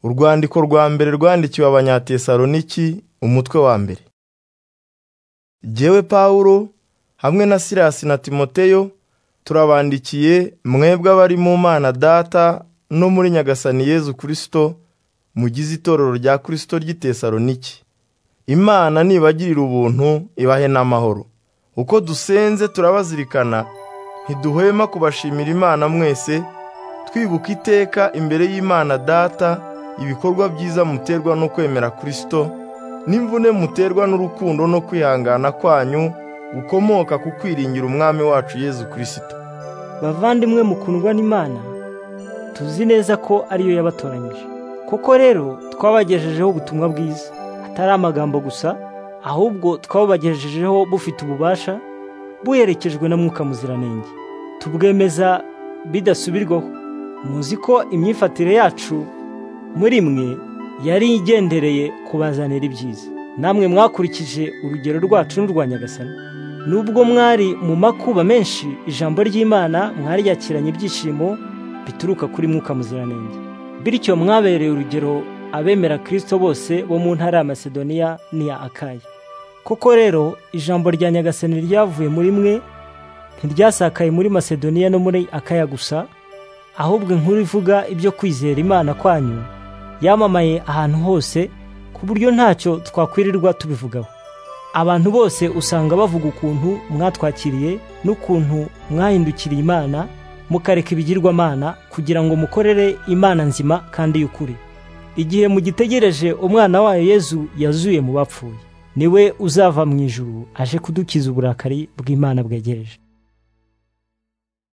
Urwandiko rwa mbere rwandikiwe Abanyatesaloniki umutwe wa mbere. Jyewe Pawulo hamwe na Silasi na Timoteyo turabandikiye mwebwe abari mu Mana Data no muri Nyagasani Yezu Kristo mugize itorero rya Kristo ry'i Tesaloniki. Imana nibagirira ubuntu ibahe n'amahoro. Uko dusenze turabazirikana ntiduhwema kubashimira Imana mwese twibuka iteka imbere y'Imana Data ibikorwa byiza muterwa no kwemera Kristo n'imvune muterwa n'urukundo no kwihangana kwanyu gukomoka ku kwiringira Umwami wacu Yezu Kristo. Bavandimwe mukundwa n'Imana tuzi neza ko ariyo yabatoranyije koko rero twabagejejeho ubutumwa bwiza atari amagambo gusa ahubwo twabubagejejeho bufite ububasha buherekejwe na mwuka muziranenge tubwemeza bidasubirwaho muzi ko imyifatire yacu muri mwe yari igendereye kubazanira ibyiza namwe mwakurikije urugero rwacu n'urwa nyagasani nubwo mwari mu makuba menshi ijambo ry'imana mwaryakiranye ibyishimo bituruka kuri mwuka muziranenge bityo mwabereye urugero abemera kirisito bose bo mu ntara ya masedoniya n'iya akaya koko rero ijambo rya nyagasani ryavuye muri mwe ntiryasakaye muri masedoniya no muri akaya gusa ahubwo inkuru ivuga ibyo kwizera imana kwanyu yamamaye ahantu hose ku buryo ntacyo twakwirirwa tubivugaho abantu bose usanga bavuga ukuntu mwatwakiriye n'ukuntu mwahindukiriye imana mukareka ibigirwamana kugira ngo mukorere imana nzima kandi y'ukuri igihe mugitegereje umwana wayo yezu yazuye mu bapfuye niwe uzava mu ijuru aje kudukiza uburakari bw'imana bwegereje